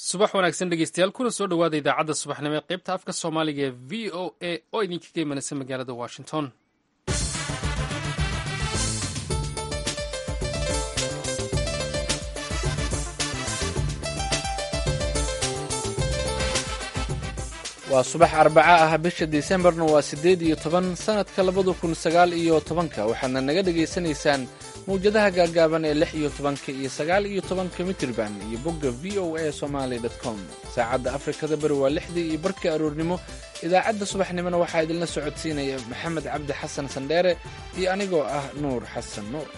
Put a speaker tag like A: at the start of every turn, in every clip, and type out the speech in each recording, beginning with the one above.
A: subax wanaagsan dhegeystayaal kuna soo dhowaada idaacadda subaxnimo ee qaybta afka soomaaliga ee v o a oo idinkaga imanaysa magaalada washington
B: waa subax arbaca ah bisha disembarna waa siddeed iyo toban sannadka labada kun sagaal iyo tobanka waxaadna naga dhegaysanaysaan mawjadaha gaagaaban ee lix iyo tobanka iyo sagaal iyo tobanka mitirban iyo bogga v o a somaali com saacadda afrikada bari waa lixdii iyo barkii aroornimo idaacadda subaxnimona waxaa idinla socodsiinaya maxamed cabdi xasan sandheere iyo anigoo ah nuur xasan nuur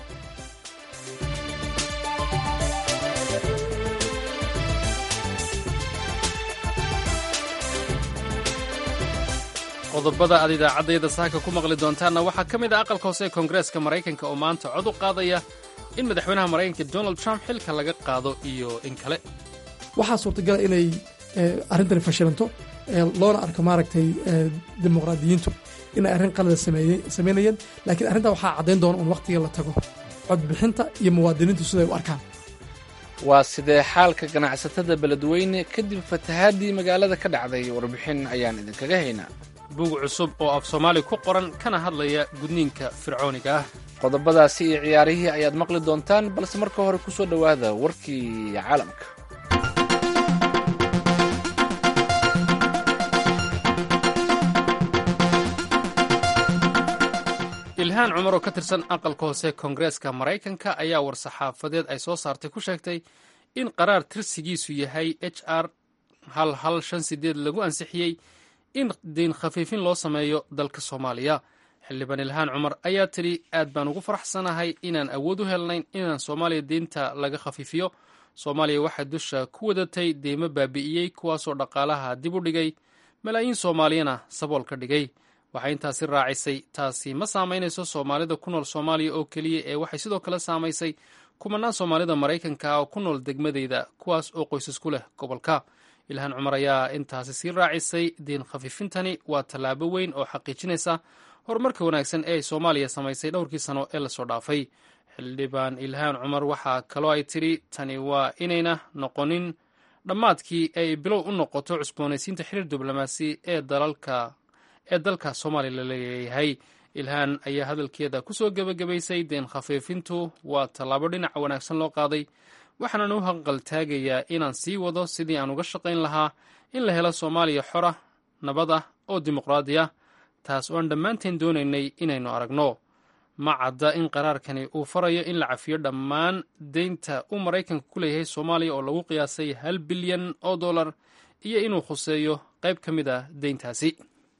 A: qodobada aad idaacaddayada saaka ku maqli doontaanna waxaa ka mid ah aqalka hoose ee koongareeska maraykanka oo maanta cod u qaadaya in madaxweynaha maraykanka donald trump xilka laga qaado iyo in kale
C: waxaa suurtagala inay arrintani fashilanto loona arko maaragtay dimuqraadiyiintu inay arrin qalada samaynayeen laakiin arrintaa waxaa caddayn doona un wakhtiga la tago codbixinta iyo muwaadiniintu siday u arkaan
B: waa sidee xaalka ganacsatada beledweyne kadib fatahaadii magaalada ka dhacday warbixin ayaan idinkaga haynaa
A: buug cusub oo af soomaali ku qoran kana hadlaya gudniinka fircooniga ah
B: qodobadaasi iyo ciyaarihii ayaad maqli doontaan balse marka hore ku soo dhowaada warkii caalamka
A: ilhaan cumar oo ka tirsan aqalka hoose koongareeska maraykanka ayaa war-saxaafadeed ay soo saartay ku sheegtay in qaraar tirsigiisu yahay h r hal hal shan sideed lagu ansixiyey in deyn khafiifin loo sameeyo dalka soomaaliya xildhibaan ilhaan cumar ayaa tidhi aad baan ugu faraxsanahay inaan awood u helnayn inaan soomaaliya deynta laga khafiifiyo soomaaliya waxay dusha ku wadatay deymo baabi'iyey kuwaasoo dhaqaalaha dib u dhigay malaayiin soomaaliyana sabool ka dhigay waxay intaasi raacisay taasi ma saamaynayso soomaalida ku nool soomaaliya oo keliya ee waxay sidoo kale saamaysay kumanaan soomaalida maraykanka oo ku nool degmadeyda kuwaas oo qoysas ku leh gobolka ilhaan cumar ayaa intaasi sii raacisay diin khafiifintani waa tallaabo weyn oo xaqiijinaysa horumarka wanaagsan ee ay soomaaliya samaysay dhowrkii sano ee lasoo dhaafay xildhibaan ilhaan cumar waxaa kaloo ay tidhi tani waa inayna noqonin dhammaadkii ay bilow u noqoto cusboonaysiinta xiriir diblomaasi ee dalalka ee dalka soomaaliya la leeyahay ilhaan ayaa hadalkeeda ku soo gebagabaysay deen khafiifintu waa tallaabo dhinaca wanaagsan loo qaaday waxaanan u hanqaltaagayaa inaan sii wado sidii aan uga shaqayn lahaa in la helo soomaaliya xora nabad ah oo dimuqraadi ah taas oo aan dhammaanteen doonaynay inaynu aragno ma cadda in qaraarkani uu farayo in la cafiyo dhammaan deynta uu maraykanka ku leeyahay soomaaliya oo lagu qiyaasay hal bilyan oo dollar iyo inuu khuseeyo qayb ka mid ah deyntaasi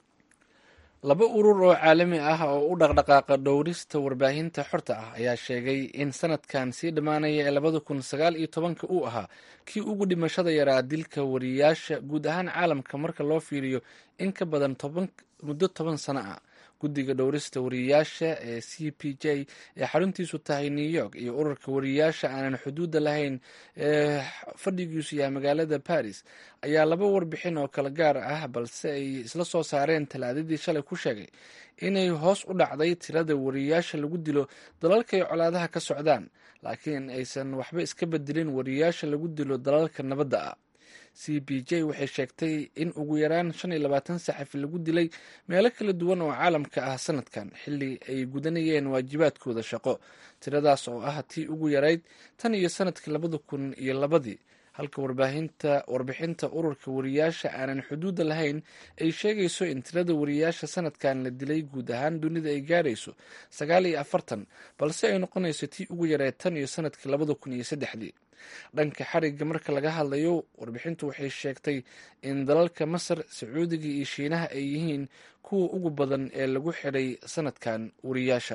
B: laba urur oo caalami ah oo u dhaqdhaqaaqa dhowrista warbaahinta xorta ah ayaa sheegay in sanadkan sii dhammaanaya ee labada kun sagaal iyo tobanka uu ahaa kii ugu dhimashada yaraa dilka wariyaasha guud ahaan caalamka marka loo fiiriyo in ka badan muddo toban sano ah guddiga dhowrista wariyaasha ee c p j ee xaruntiisu tahay new york iyo ururka wariyaasha aanan xuduudda lahayn ee fadhigiisu yahay magaalada paris ayaa laba warbixin oo kala gaar ah balse ay isla soo saareen talaadadii shalay ku sheegay inay hoos u dhacday tirada wariyaasha lagu dilo dalalkay colaadaha ka socdaan laakiin aysan waxba iska bedelin wariyaasha lagu dilo dalalka nabadda ah c b j waxay sheegtay in ugu yaraan shan iyo labaatan saxafi lagu dilay meelo kala duwan oo caalamka ah sanadkan xilli ay gudanayeen waajibaadkooda shaqo tiradaas oo ah tii ugu yarayd tan iyo sanadkii labada kun iyo labadii halka warbaahinta warbixinta ururka wariyaasha aanan xuduudda lahayn ay sheegayso in tirada wariyaasha sanadkan la dilay guud ahaan dunida ay gaarayso sagaal iyo afartan balse ay noqonayso tii ugu yareed tan iyo sanadkii labada kun iyo saddexdii dhanka xarigga marka laga hadlayo warbixintu waxay sheegtay in dalalka masar sacuudiga iyo shiinaha ay yihiin kuwa ugu badan ee lagu xidhay sanadkan wariyaasha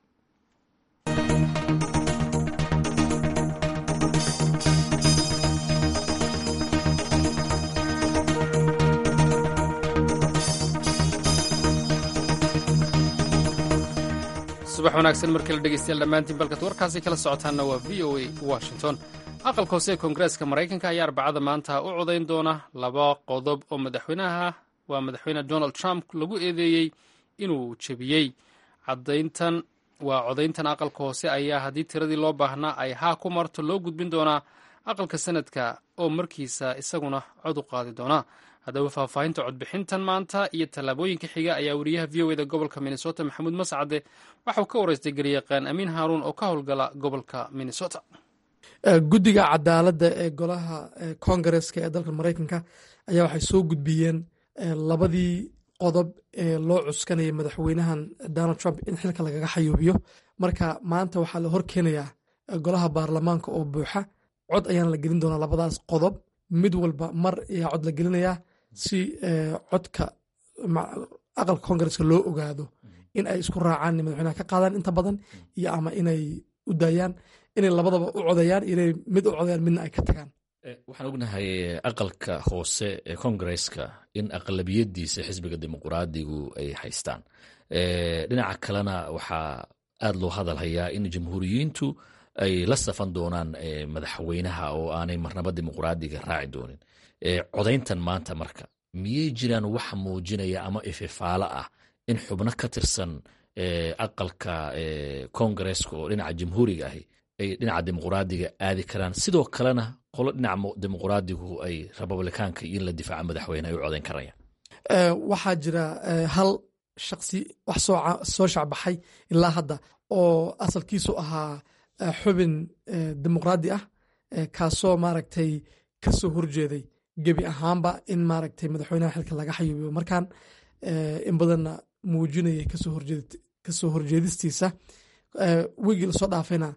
A: subax wanaagsan markii la dhegeystayaal dhammaantiin balkad warkaasi kala socotaanna waa v o a washington aqalka hoose ee koongareeska maraykanka ayaa arbacada maanta u codayn doona laba qodob oo madaxweynaha waa madaxweyne donald trump lagu eedeeyey inuu jebiyey cadayntan waa codayntan aqalka hoose ayaa haddii tiradii loo baahnaa ay haa ku marto loo gudbin doonaa aqalka sanadka oo markiisa isaguna cod u qaadi doona haddaba faahfaahinta codbixintan maanta iyo tallaabooyinka xiga ayaa wariyaha v o eda gobolka minnesota maxamuud mascade waxauu ka waraystay garyaqaan amiin haaruun oo ka howlgala gobolka minnesota
C: guddiga cadaaladda ee golaha kongareska ee dalka maraykanka ayaa waxay soo gudbiyeen labadii qodob ee loo cuskanaya madaxweynahan donald trump in xilka lagaga xayuubiyo marka maanta waxaa la horkeenayaa golaha baarlamaanka oo buuxa cod ayaan la gelin doonaa labadaas qodob mid walba mar ayaa cod la gelinayaa si codka aqalka kongareska loo ogaado in ay isku raacaan madaxweynaha ka qaadaan inta badan iyo ama inay u daayaan inay labadaba u codayaan inay mid u codayaan midna ay ka tagaan
D: waxaan ognahay aqalka hoose ee kongareska in aqlabiyadiisa xisbiga dimuquraadigu ay haystaan dhinaca kalena waxaa aad loo hadalhayaa in jamhuuriyiintu ay la safan doonaan madaxweynaha oo aanay marnaba dimuquraadiga raaci doonin codayntan maanta marka miyey jiraan wax muujinaya ama ififaalo ah in xubno ka tirsan aqalka kongareska oo dhinaca jamhuuriga ahi ay dhinaca dimuquraadiga aadi karaan sidoo kalena qolo dhinaca dimuquraadigu ay republikaanka iyo in la difaaca madaxweyne ay u codayn karayaan
C: waxaa jira hal shaksi wax soo shacbaxay ilaa hadda oo asalkiisu ahaa xubin dimuqraadi ah kaasoo maaragtay ka soo horjeeday gebi ahaanba in maaragtay madaxweynaha xilka laga xayuubiyo markan in badanna muujinayay kasoo horjeedistiisa wigii lasoo dhaafayna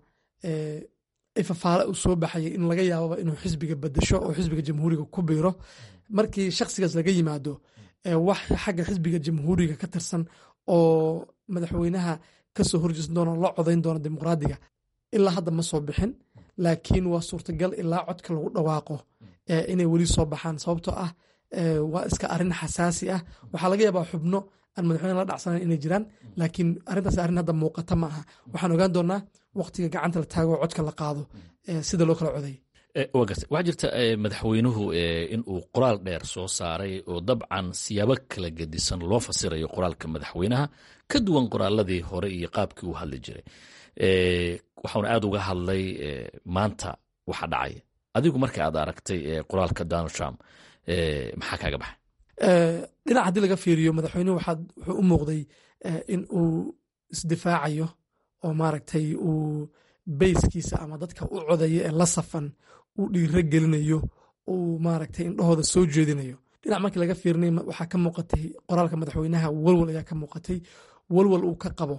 C: ifafaale uu soo baxayay in laga yaababa inuu xisbiga bedesho oo xisbiga jamhuuriga ku biiro markii shaksigaas laga yimaado wax xagga xisbiga jamhuuriga ka tirsan oo madaxweynaha kasoo horjeesan doona la codayn doona dimuqraadiga ilaa hadda ma soo bixin laakiin waa suurtagal ilaa codka lagu dhawaaqo inay weli soo baxaan sababtoo ah waa iska arin xasaasi ah waxaa laga yaabaa xubno aan madaxweyne la dhacsanayn inay jiraan laakiin arrintaas arrin hadda muuqata ma aha waxaan ogaan doonaa waqtiga gacanta la taago codka la qaado sida loo kala coday
D: waxaa jirta madaxweynuhu in uu qoraal dheer soo saaray oo dabcan siyaabo kala gedisan loo fasirayo qoraalka madaxweynaha ka duwan qoraaladii hore iyo qaabkii uu hadli jiray waxauna aad uga hadlay maanta waxa dhacay adigu marka aad aragtay qoraalka donald trump maxaa kaaga baxay
C: dhinac haddii laga fiiriyo madaxweynuhu wuxuu u muuqday in uu isdifaacayo oo maaragtay uu beyskiisa ama dadka u codaya ee la safan uu dhiiro gelinayo uu maaragtay indhahooda soo jeedinayo dhinac markii laga fiirinay waxaa ka muuqatay qoraalka madaxweynaha walwal ayaa ka muuqatay walwal uu ka qabo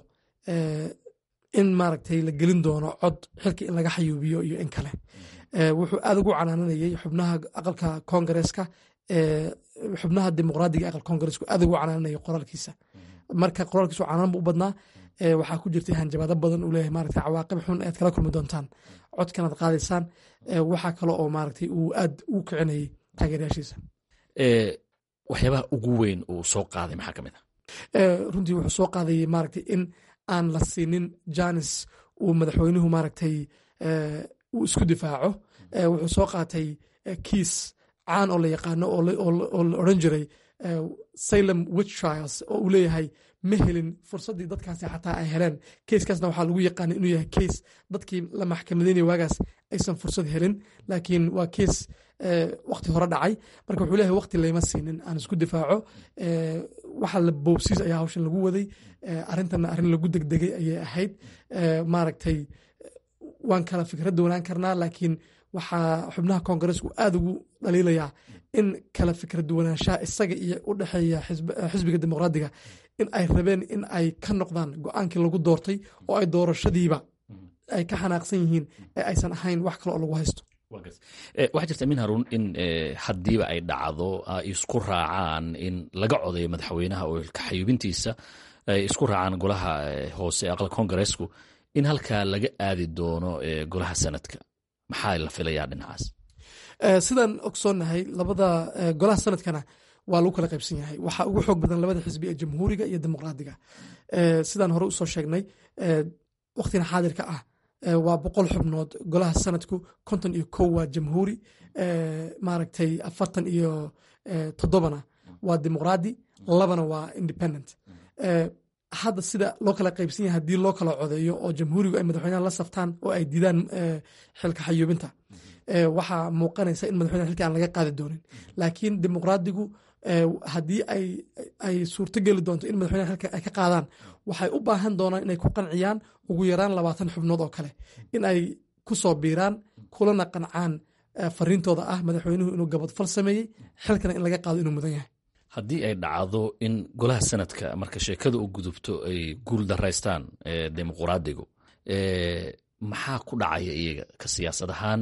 C: in maaragtay la gelin doono cod xilka in laga xayuubiyo iyo in kale wuxuu aad ugu canaananayay xubnaha aqalka kongareska xubnaha dimuqraadiga aqalka kongareska aad ugu canaananaya qoraalkiisa marka qoraalkiisu canaan bu u badnaa waxaa ku jirtay hanjabaado badan uu leeyahay maaragtay cawaaqib xun aad kala kulmi doontaan codkan aad qaadaysaan waxaa kale oo maaragtay uu aad u kicinayay taageerayaashiisa
D: waxyaabaha ugu weyn uu soo qaaday maxaa ka mid
C: ah runtii wuxuu soo qaadayay maaragtay in aan la siinin janis uu madaxweynuhu maaragtay uu isku difaaco wuxuu soo qaatay kiis caan oo la yaqaano oo la odran jiray salem witch trials oo uu leeyahay ma helin fursaddii dadkaasi xataa ay heleen keiskaasna waxaa lagu yaqaana inuu yahay keis dadkii la maxkamadeynaya waagaas aysan fursad helin laakiin waa keis wakti hore dhacay marka wuxuu leeyahay wakti layma siinin aan isku difaaco waxa la boobsiis ayaa hawshan lagu waday arrintanna arrin lagu degdegay ayay ahayd maaragtay waan kala fikradda wanaan karnaa laakiin waxaa xubnaha kongareesku aad ugu dhaliilayaa in kala fikradduwanaanshaha isaga iyo u dhexeeya xisbiga dimuqraadiga in ay rabeen in ay ka noqdaan go-aankii lagu doortay oo ay doorashadiiba ay ka xanaaqsan yihiin ee aysan ahayn wax kale oo lagu haysto
D: waxaa jirta min haruun in haddiiba ay dhacdo ay isku raacaan in laga codayo madaxweynaha oo kaxayubintiisa ay isku raacaan golaha hoose aqalka kongareesku in halkaa laga aadi doono golaha sanadka maxaa la filayaa dhinacaas
C: sidaan ogsoonnahay labada golaha sanadkana waa lagu kala qaybsan yahay waxaa ugu xoog badan labada xisbi ee jamhuuriga iyo dimuqraadiga sidaan hore usoo sheegnay waktina xaadirka ah waa boqol xubnood golaha sanadku konton iyo kow waa jamhuuri maaragtay afartan iyo toddobana waa dimuqraadi labana waa independent hadda sida loo kala qaybsan yahay haddii loo kala codeeyo oo jamhuurigu ay madaxweynaha la saftaan oo ay diidaan xilka xayuubinta waxaa muuqanaysa in madaxweynaha xilka aan laga qaadi doonin laakiin dimuqraadigu haddii ay suurtogeli doonto in madaxweynaha xilka ay ka qaadaan waxay u baahan doonaan inay ku qanciyaan ugu yaraan labaatan xubnood oo kale in ay ku soo biiraan kulana qancaan fariintooda ah madaxweynuhu inuu gabadfal sameeyey xilkana in laga qaado inuu mudan yahay
D: haddii ay dhacdo in golaha sanadka marka sheekada u gudubto ay guul daraystaan dimuqraadigu maxaa ku dhacaya iyaga ka siyaasad ahaan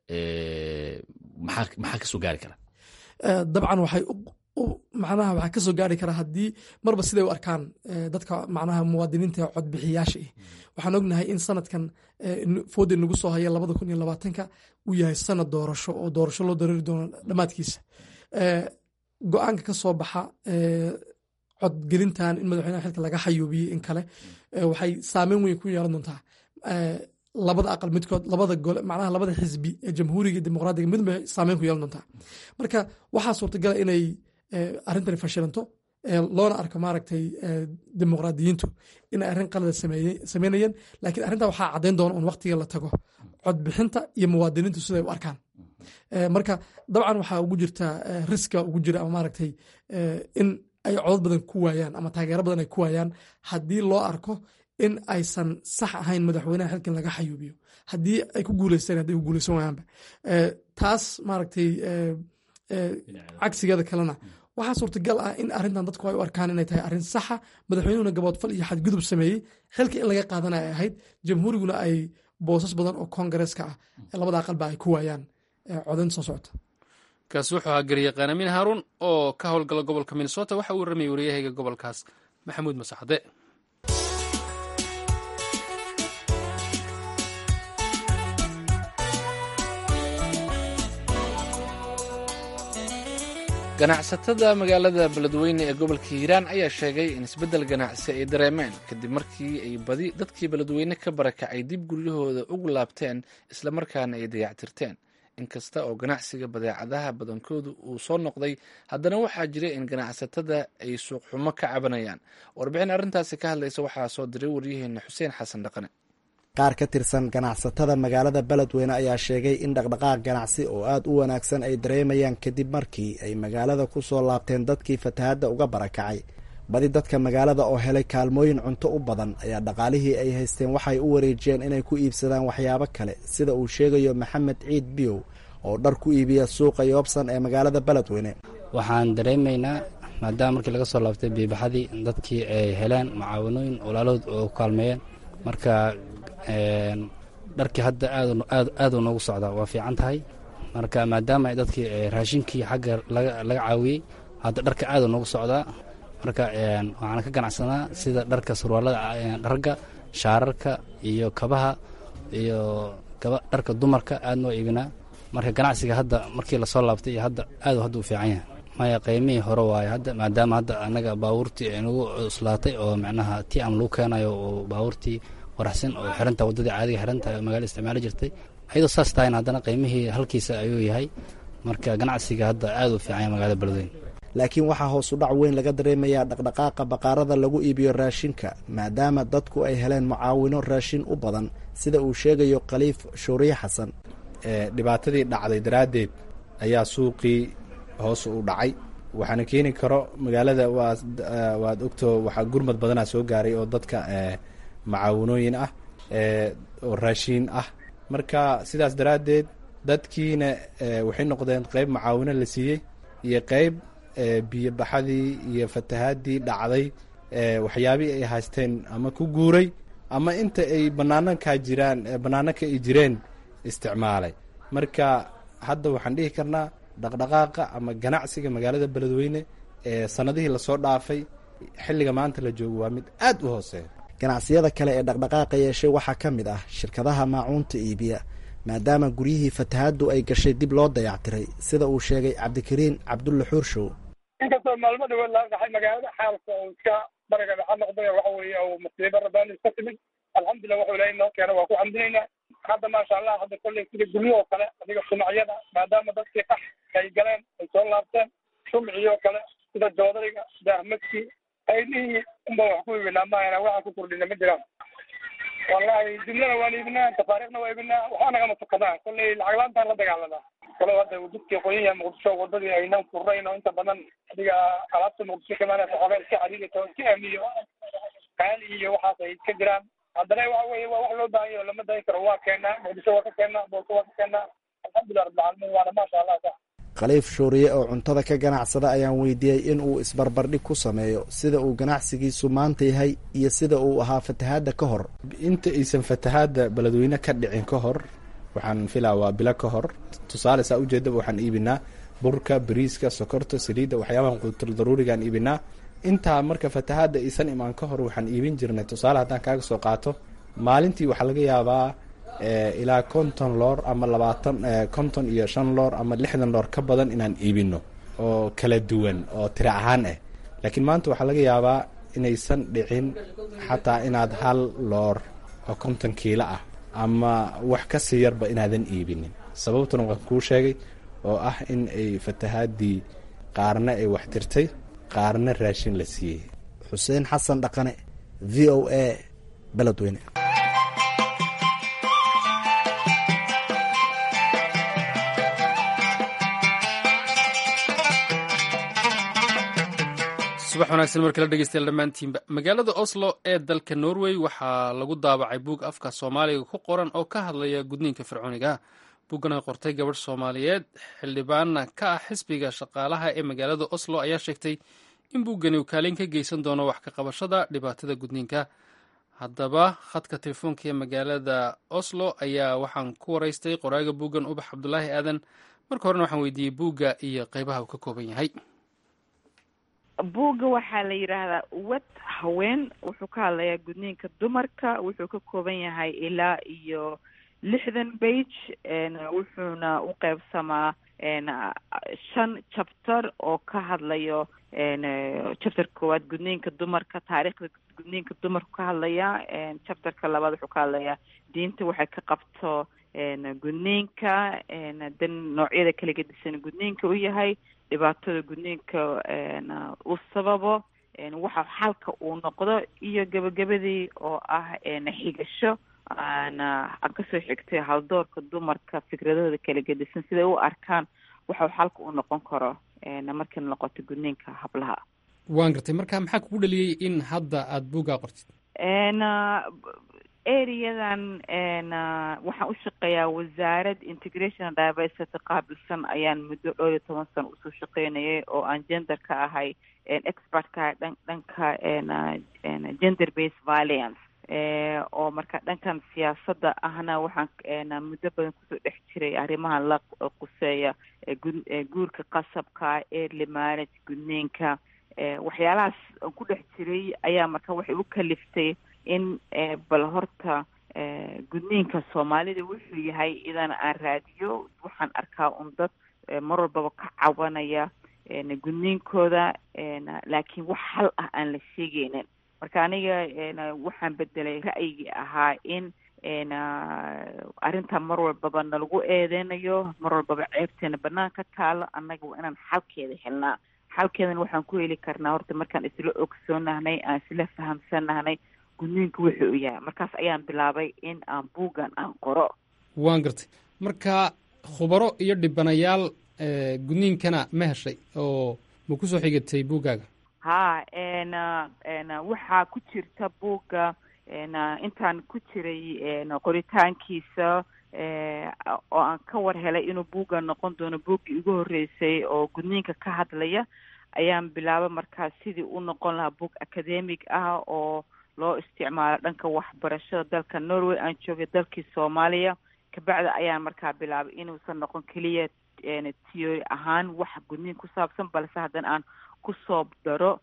D: maxaa kasoo gaari kara
C: dabcan waxay macnaha waxaa kasoo gaari karaa haddii marba siday u arkaan dadka macnaha muwaadiniinta codbixiyaasha ah waxaan ognahay in sanadkan foodi nagu soo haya labada kun iyo labaatanka uu yahay sanad doorasho oo doorasho loo dareeri doono dhammaadkiisa go-aanka ka soo baxa codgelintan in madaxweynaha xilka laga xayuubiyey in kale waxay saameyn weyn ku yeelan doontaa labada aqal midkood labada gole macnaha labada xisbi ee jamhuuriga dimuqraadiga midba saameyn ku yeelan doontaa marka waxaa suurtagala inay arrintani fashilanto loona arko maaragtay dimuqraadiyiintu inay arrin qalada sameynayeen laakiin arrintaa waxaa caddayn doona un waqtiga la tago codbixinta iyo muwaadiniintu siday u arkaan marka dabcan waxaa ugu jirta riska ugu jira ama maaragtay in ay codod badan ku waayaan ama taageero badan ay ku waayaan haddii loo arko in aysan sax ahayn madaxweynaha xilkan laga xayuubiyo haddii ay ku guuleysteen hadday ku guuleysan waayaanba taas maaragtay cagsigeeda kalena waxaa suurtagal ah in arrintan dadku ay u arkaan inay tahay arrin saxa madaxweynuhuna gaboodfal iyo xadgudub sameeyey xilka in laga qaadana ay ahayd jamhuuriguna ay boosas badan oo koongareeska ah labada aqalba ay ku waayaan codayn soo socota
A: kaasi wuxuu ahaa garyaqaan amiin haaruun oo ka howlgala gobolka minnesota waxa uu warramayay waryahayga gobolkaas maxamuud masaxde
B: ganacsatada magaalada beledweyne ee gobolka hiiraan ayaa sheegay in isbeddel ganacsi ay dareemeen kadib markii ay badi dadkii beledweyne ka barakacay dib guryahooda ugu laabteen islamarkaana ay dayactirteen inkasta oo ganacsiga badeecadaha badankoodu uu soo noqday haddana waxaa jira in ganacsatada ay suuqxumo ka cabanayaan warbixin arrintaasi ka hadlaysa waxaa soo diray waryaheena xuseen xasan dhaqane
E: qaar ka tirsan ganacsatada magaalada beledweyne ayaa sheegay in dhaqdhaqaaq ganacsi oo aad u wanaagsan ay dareemayaan kadib markii ay magaalada ku soo laabteen dadkii fatahadda uga barakacay badi dadka magaalada oo helay kaalmooyin cunto u badan ayaa dhaqaalihii ay haysteen waxay u wareejiyeen inay ku iibsadaan waxyaabo kale sida uu sheegayo maxamed ciid biyow oo dhar ku iibiya suuqa yoobsan ee magaalada beledweyne
F: waxaan dareemaynaa maadaama markii laga soo laabtay biibaxadii dadkii ay heleen mucaawanooyin walaalood oo ku kaalmeeyeen marka dharkii hadda aaduu noogu socdaa waa fiican tahay marka maadaama dadkii raashinkii xagga laga caawiyey hadda dharka aaduu noogu socdaa marka waxaan ka ganacsanaa sida dharka surwaalada ragga shaararka iyo kabaha iyo dharka dumarka aad noo iibinaa marka ganacsiga hadda markii lasoo laabtay iyo hadda aadu hadda u fiican yahay maya qiimihii hore waaye hadda maadaama hadda annaga baabuurtii ay nagu cuslaatay oo macnaha ti am lagu keenayo oo baabuurtii waraxsan oo xiranta waddadii caadiga xiranta oo magaalada isticmaali jirtay ayadoo saas tahayn haddana qiimihii halkiisa ayuu yahay marka ganacsiga hadda aad u fiican yahay magaalada beledweyne
E: laakiin waxaa hoos u dhac weyn laga dareemayaa dhaqdhaqaaqa baqaarada lagu iibiyo raashinka maadaama dadku ay heleen mucaawino raashin u badan sida uu sheegayo khaliif shuuriye xasan
G: dhibaatadii dhacday daraaddeed ayaa suuqii hoos u dhacay waxaana keeni karo magaalada waad ogto waxaa gurmad badanaa soo gaaray oo dadka macaawanooyin ah oo raashiin ah marka sidaas daraaddeed dadkiina waxay noqdeen qeyb macaawino la siiyey iyo qeyb biyobaxadii iyo fatahaadii dhacday waxyaabihii ay haysteen ama ku guuray ama inta ay banaanankaa jiraan bannaananka ay jireen isticmaalay marka hadda waxaan dhihi karnaa dhaqdhaqaaqa ama ganacsiga magaalada beledweyne ee sanadihii lasoo dhaafay xilliga maanta la joogo waa mid aad u hooseeya
E: ganacsiyada kale ee dhaqdhaqaaqa yeeshay waxaa ka mid ah shirkadaha maacuunta iibiya maadaama guryihii fatahaaddu ay gashay dib loo dayactiray sida uu sheegay cabdikariin cabdulle xuurshow
H: inkastoo maalmo dhawood laga dhaxay magaalada xaalka uu iska bariga dhexa noqday waxa weeye uu musiibo rabbaani iska timid alxamdulillah wuxuu ilaahay noo keena waa ku xamdinaynaa hadda maasha allah hadda kolley sida guryo oo kale adiga shumacyada maadaama dadkii qax ay galeen ay soo laabteen shumcii oo kale sida joodariga daahmadkii aydihii unba wax ku iibinaa maahana waxaan ku kordhina ma jiraan wallahi jumlada waan iibinaa tafaariikhna waa iibinaa waxba nagama tukadaan kolley lacag laantaan la dagaalanaa kalo hadda jidkii qoyaya muqdisho wadadii aynan furnayn oo inta badan adiga alaabta muqdisho kamaanaysa xoogaa iska xariirita oo iska amniyo qaali iyo waxaas ay iska jiraan haddana waxa weeye waa wax loo baahan yaho lama dayin karo waa keenaa muqdisho waa ka keenaa boolka waa ka keenaa alxamdulilah rabbilcaalamiin waana maasha allah sa
E: khaliif shuuriye oo cuntada ka ganacsada ayaan weydiiyey in uu isbarbardhig ku sameeyo sida uu ganacsigiisu maanta yahay iyo sida uu ahaa fatahaadda ka hor
G: inta aysan fatahaadda beledweyne ka dhicin ka hor waxaan filaa waa bilo ka hor tusaale saa ujeedaba waxaan iibinaa burka bariiska sokorta saliidda waxyaabahan quutul daruurigaan iibinaa intaa marka fatahaadda aysan imaan ka hor waxaan iibin jirnay tusaale haddaan kaaga soo qaato maalintii waxaa laga yaabaa ilaa konton loor ama labaatan konton iyo shan loor ama lixdan loor ka badan inaan iibino oo kala duwan oo tira ahaan ah laakiin maanta waxaa laga yaabaa inaysan dhicin xataa inaad hal loor oo konton kiilo ah ama wax ka sii yarba inaadan iibinin sababtuna waan kuu sheegay oo ah in ay fatahaadii qaarna ay wax tirtay qaarna raashin la siiyey
E: xuseen xasan dhaqane v o a beledweyne
A: subax wanaagsan markii la dhegeystayaal dhammaantiinba magaalada oslo ee dalka norway waxaa lagu daabacay buug afka soomaaliga ku qoran oo ka hadlaya gudniinka fircooniga buuggan ay qortay gabadh soomaaliyeed xildhibaanna ka ah xisbiga shaqaalaha ee magaalada oslo ayaa sheegtay in buuggani uu kaalin ka geysan doono wax ka qabashada dhibaatada gudniinka haddaba khadka telefoonka ee magaalada oslo ayaa waxaan ku waraystay qoraaga buuggan ubax cabdulaahi aadan marka horena waxaan weydiiyey buugga iyo qeybaha uu ka kooban yahay
I: buugga waxaa la yidhaahdaa wad haween wuxuu ka hadlayaa gudniinka dumarka wuxuu ka kooban yahay ilaa iyo lixdan bage wuxuuna u qeybsamaa shan chapter oo ka hadlayo chapter koowaad gudniinka dumarka taariikhda gudniinka dumarku ka hadlaya chapterka labaad wuxuu ka hadlayaa diinta waxay ka qabto gudniinka dan noocyada kala gedisan gudniinka u yahay dhibaatada gudniinka uu sababo waxa xalka uu noqdo iyo gebagabadii oo ah xigasho aan aan kasoo xigtay haldoorka dumarka fikradahooda kala gedisan siday u arkaan waxa xalka uu noqon karo markay noqoto gudniinka hablaha
A: waan gartay marka maxaa kugu dhaliyey in hadda aada buuggaa qortid
I: areadan waxaan u shaqeeyaa wasaarad integration diversity qaabilsan ayaan muddo dhowr iyo toban sano usoo shaqeynayay oo aan gender ka ahay expert ka dhan dhanka gender based violence oo marka dhankan siyaasadda ahna waxaan muddo badan kusoo dhex jiray arrimahan la quseeya guurka qasabka early marriage gudniinka waxyaalahaas aan ku dhex jiray ayaa marka waxay u kaliftay in bal horta gudniinka soomaalida wuxuu yahay idan aan raadiyo waxaan arkaa un dad mar walbaba ka cabanaya gudniinkooda laakiin wax hal ah aan la sheegeynin marka aniga waxaan bedelay ra'yigii ahaa in arrintan mar walbaba nalagu eedeynayo mar walbaba ceebteena banaanka taalo annaga waa inaan xalkeeda helnaa xalkeedana waxaan ku heli karnaa horta markaan isla ogsoonahnay aan isla fahamsanahnay gudniinka wuxuu u yahay markaas ayaan bilaabay in aan buuggan aan qoro
A: waan gartay marka khubaro iyo dhibanayaal gudniinkana ma heshay oo ma kusoo xigatay buuggaaga
I: ha n waxaa ku jirta buugga intaan ku jiray qoritaankiisa oo aan ka war helay inuu buugga noqon doono buuggii ugu horreysay oo gudniinka ka hadlaya ayaan bilaabay markaas sidii u noqon lahaa buug academic ah oo loo isticmaalo dhanka waxbarashada dalka norway aan joogay dalkii soomaaliya kabacdi ayaan markaa bilaabay inuusan noqon keliya theory ahaan wax gudniin ku saabsan balse haddana aan kusoo daro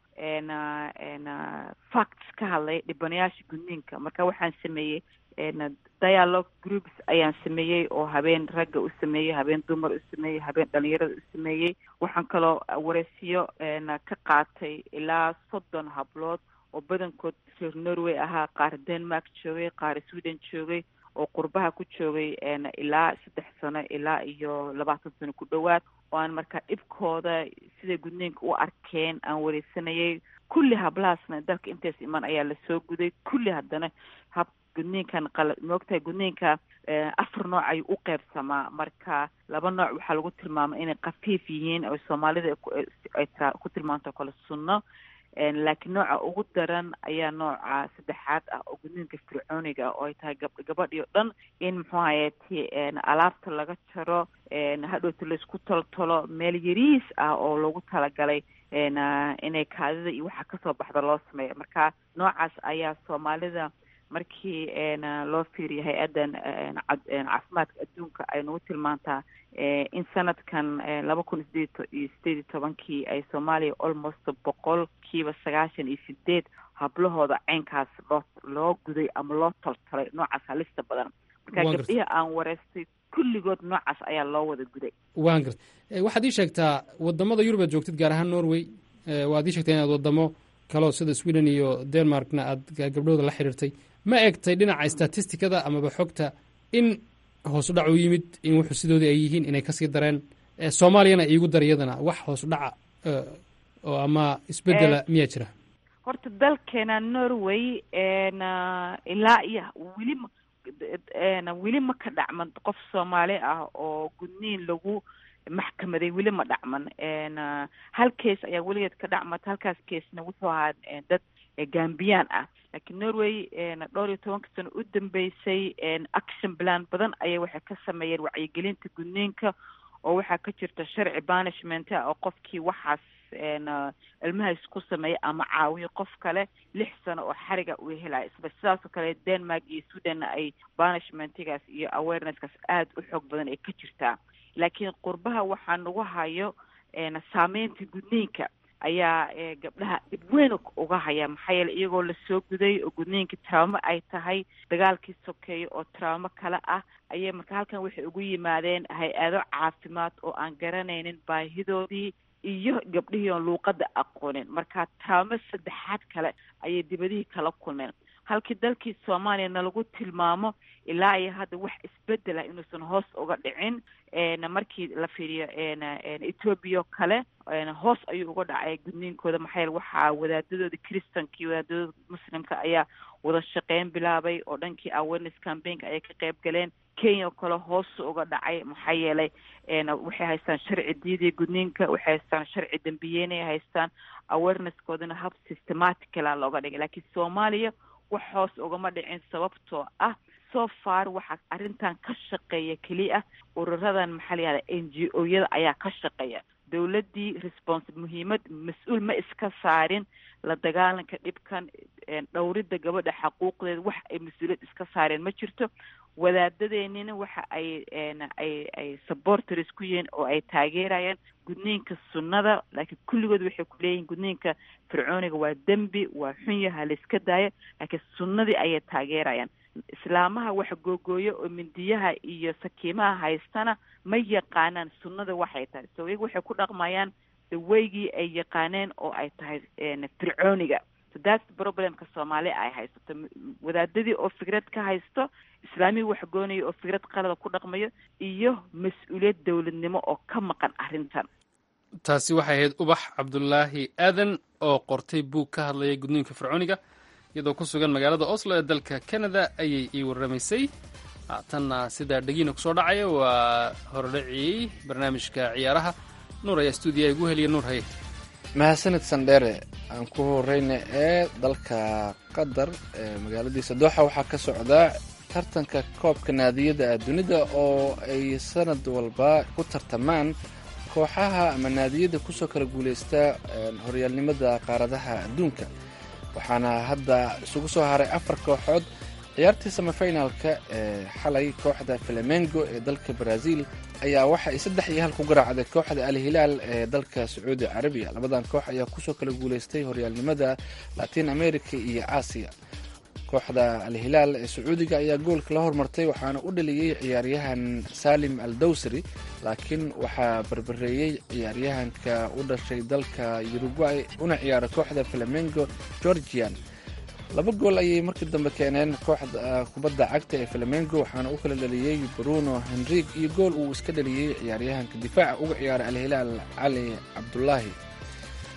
I: facts ka hadlay dhibanayaasha gudniinka marka waxaan sameeyey dialogue groups ayaan sameeyey oo habeen ragga u sameeyey habeen dumar u sameeyey habeen dhalinyarada u sameeyey waxaan kaloo wareysiyo ka qaatay ilaa soddon hablood oo badankood reer norway ahaa qaar denmark joogay qaar sweden joogay oo qurbaha ku joogay ilaa saddex sano ilaa iyo labaatan sano ku dhowaad oo aan markaa dhibkooda siday gudniinka u arkeen aan wareysanayay kulli hablahaasna dalka intays iman ayaa lasoo guday kulli haddana hab gudniinkan qala moogtahay gudniinka afar nooc ayuu u qeybsamaa marka laba nooc waxaa lagu tilmaamay inay khafiif yihiin oo soomaalida ay ku tilmaanto kale sunno laakiin nooca ugu daran ayaa nooca saddexaad ah oo gudniinka fircooniga oo ay tahay gab gabadhii o dhan in muxuu hayati alaabta laga jaro hadhowta laisku toltolo meel yariis ah oo loogu talagalay inay kaadida iyo waxa kasoo baxda loo sameeyo marka noocaas ayaa soomaalida markii loo fiiriyo hay-addan caafimaadka adduunka ay nagu tilmaantaa in sanadkan laba kun sideed iyo sideed iyo tobankii ay soomaaliya almost boqol kiiba sagaashan iyo sideed hablahooda caynkaas loo loo guday ama loo toltolay noocaas halista badan marka gabdhihii aan wareystay kulligood noocaas ayaa loo wada guday
A: waan garta waxaad ii sheegtaa wadamada yurub aad joogtid gaar ahaan norway waad ii sheegtaa inaad wadamo kaloo sida sweden iyo denmarkna aad gabdhahooda la xiriirtay ma egtay dhinaca statistikada amaba xogta in hoosu dhac u yimid in wuxuu sidoodii ay yihiin inay kasii dareen soomaaliyana iigu dar iyadana wax hoosu dhaca oo ama isbedela miyaa jira
I: horta dalkeena norway ilaa iyo weli weli ma ka dhacman qof soomaali ah oo gudniin lagu maxkamaday weli ma dhacman hal case ayaa weligeed ka dhacmata halkaas casena wuxuu ahaa dad gambiyaan ah laakiin norway dhowr iyo tobanka sano u dambeysay action plan badan ayay waxay ka sameeyeen wacyigelinta gudniinka oo waxaa ka jirta sharci banishment ah oo qofkii waxaas ilmahaas ku sameeya ama caawiyo qof kale lix sano oo xariga uu helaya isba sidaasoo kale denmark iyo sweden ay banishmentigaas iyo awareness-kaas aada u xoog badan ay ka jirtaa laakiin qurbaha waxaa nagu hayo saameynta gudniinka ayaa gabdhaha dhib weyn uga haya maxaa yeele iyagoo lasoo guday oo gudniinka traumo ay tahay dagaalkii sokeeya oo traumo kale ah ayay marka halkan waxay ugu yimaadeen hay-ado caafimaad oo aan garanaynin baahidoodii iyo gabdhihii oon luuqada aqoonin marka traumo saddexaad kale ayay dibadihii kala kulmeen halkii dalkii soomaaliyana lagu tilmaamo ilaa iyo hadda wax isbedela inuusan hoos uga dhicin markii la fiiriyo ethoobia oo kale hoos ayuu uga dhacay gudniinkooda maxaa yeele waxaa wadaadadooda christanka iyo wadaadadooda muslimka ayaa wada shaqeyn bilaabay oo dhankii awareness campaignka ayay ka qayb galeen kenya oo kale hoosu uga dhacay maxaa yeelay waxay haystaan sharci diidiya gudniinka waxay haystaan sharci dambiyeynay haystaan awareness-koodana hab systematicala looga dhigay laakiin soomaaliya wax hoos ugama dhicin sababtoo ah so far waxaa arrintan ka shaqeeya keliya ururadan maxaa la yihahda n g o yada ayaa ka shaqeeya dowladdii response muhiimad mas-uul ma iska saarin la dagaalanka dhibkan dhowridda gabadha xaquuqdeeda wax ay mas-uuliyad iska saareen ma jirto wadaadadeenina waxa ay ay ay supporters ku yihiin oo ay taageerayaan gudniinka sunnada laakiin kulligood waxay ku leeyihiin gudniinka fircooniga waa dembi waa xun yaha la iska daayo laakiin sunnadii ayay taageerayaan islaamaha wax googooyo oo mindiyaha iyo sakiimaha haystana ma yaqaanaan sunnada waxay tahay so iyaga waxay ku dhaqmayaan daweygii ay yaqaaneen oo ay tahay fircooniga so that's problemka soomaaliya ay haysato wadaadadii oo fikrad ka haysto islaamihii wax goonaya oo fikrad qalada ku dhaqmayo iyo mas-uuliyad dowladnimo oo ka maqan arrintan
A: taasi waxay ahayd ubax cabdulaahi aadan oo qortay buug ka hadlaya gudniinka fircooniga iyadoo ku sugan magaalada oslo ee dalka canada ayay ii warramaysay haatanna sidaa dhegiina kusoo dhacaya waa hordhaciyey barnaamijka ciyaaraha nuur ayaa stuudiyaha igu heliya nuur haye
B: mahadsanid sandheere aan ku horeyna ee dalka qatar ee magaaladiisa dooxa waxaa ka socdaa tartanka koobka naadiyada dunida oo ay sanad walba ku tartamaan kooxaha ama naadiyada kusoo kala guuleysta horyaalnimada qaaradaha adduunka waxaana hadda isugu soo haray afar kooxood ciyaartii samafinaalka ee xalay kooxda flamengo ee dalka brazil ayaa waxa ay saddex iyo hal ku garaacday kooxda al hilaal ee dalka sacuudi carabiya labadan koox ayaa kusoo kala guuleystay horyaalnimada latin america iyo aasiya kooxda al hilaal ee sacuudiga ayaa goolka la hormartay waxaana u dhaliyey ciyaaryahan salim al dawsari laakiin waxaa barbareeyey ciyaaryahanka u dhashay dalka uruguay una ciyaara kooxda flamengo georgian laba gool ayay markii dambe keeneen kooxda kubadda cagta ee flamengo waxaana u kala dhaliyey bruno henrig iyo gool uu iska dhaliyey ciyaaryahanka difaaca uga ciyaara al hilaal cali cabdulaahi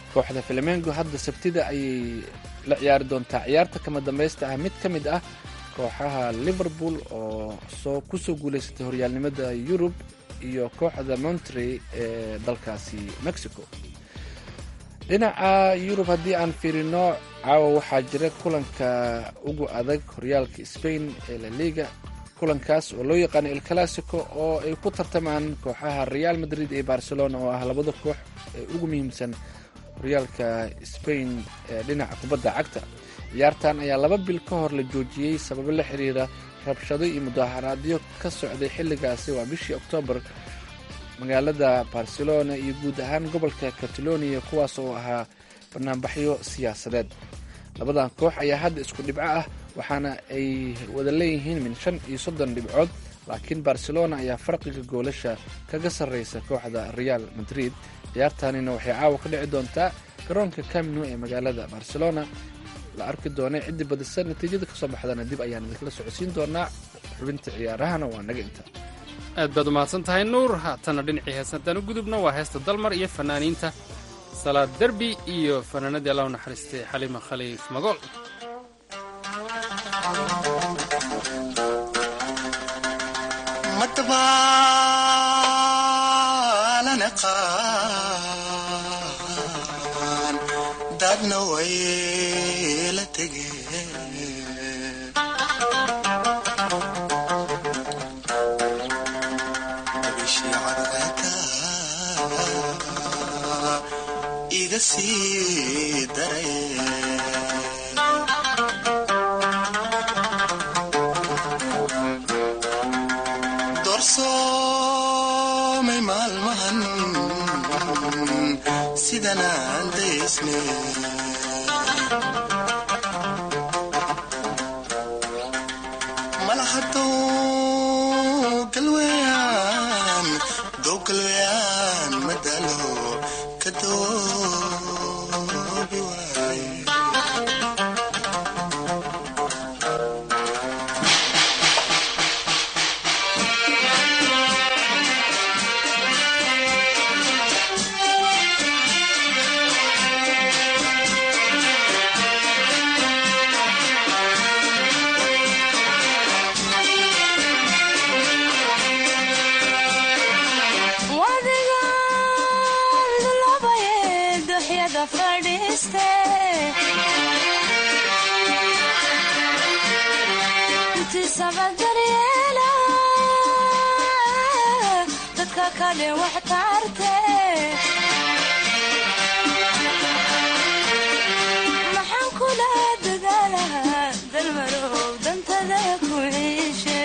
B: kooxda flamengo hadda sabtida ayay la ciyaari doontaa ciyaarta kama dambaysta ah mid ka mid ah kooxaha liverpool oo soo kusoo guuleysatay horyaalnimada yurub iyo kooxda montrey ee dalkaasi mexico dhinaca yurub haddii aan fiirino caawa waxaa jira kulanka ugu adag horyaalka spain ee la liga kulankaas oo loo yaqaano el classico oo ay ku tartamaan kooxaha real madrid iyo barcelona oo ah labada koox ee ugu muhiimsan horyaalka spain ee dhinaca kubadda cagta ciyaartan ayaa laba bil ka hor la joojiyey sababo la xiriira rabshado iyo mudaharaadyo ka socday xilligaasi waa bishii oktoobar magaalada barcelona iyo guud ahaan gobolka catalonia kuwaas oo ahaa banaanbaxyo siyaasadeed labadan koox ayaa hadda isku dhibco ah waxaana ay wada leeyihiin min shan iyo soddon dhibcood laakiin barcelona ayaa farqiga goolasha kaga sarreysa kooxda real madrid ciyaartanina waxay caawa ka dhici doontaa garoonka camino ee magaalada barcelona la arki doona ciddi badisa natiijada kasoo baxdana dib ayaan idinkala socodsiin doonaa xubinta ciyaarahana waa naga inta
A: aad baad umahadsan tahay nuur haatana dhinacii heesantaan u gudubno waa heesta dalmar iyo fanaaniinta salaad derbi iyo fanaanadii allah u naxariistay xalima khaliif magool
J: dadna way la tegeen iga sii daray doorsoomay maalmahan sidanaan daysne malahadow galweyaan dow galweyaan madalo kadoobi waay
K: maxaan kula dadaalahaa dalmarow dantada ku ciishe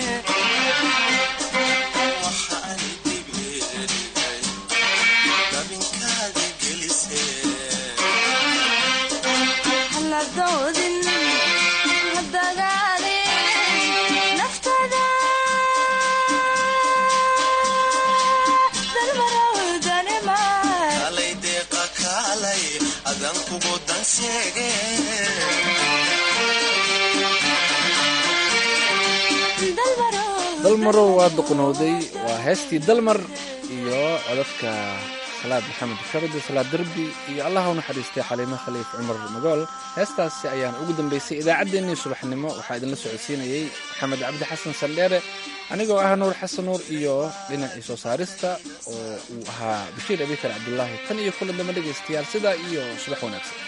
K: haladoodin hadagaalin naftada dalmarow danima
J: kalay deeqa kaalay adan kugu danseege
B: dalmarow waa duqnowday waa heestii dalmar iyo codadka salaad maxamed shardi salaad derbi iyo allaha u naxariistay xaliimo khaliif cumar magool heestaasi ayaan ugu dambaysay idaacaddeenii subaxnimo waxaa idinla socodsiinayey maxamed cabdi xasan saldheere anigoo ah nuur xasan nuur iyo dhinacii soo saarista oo uu ahaa bashiir abikar cabdulaahi tan iyo kulan damba dhegaystayaal sidaa iyo subax wanaagsan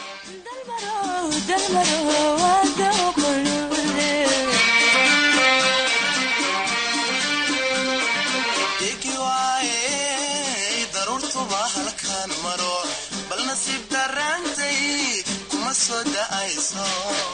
J: degi waaye daruurtuba halkaan maro bal nasiib daraantay kuma soo da'ayso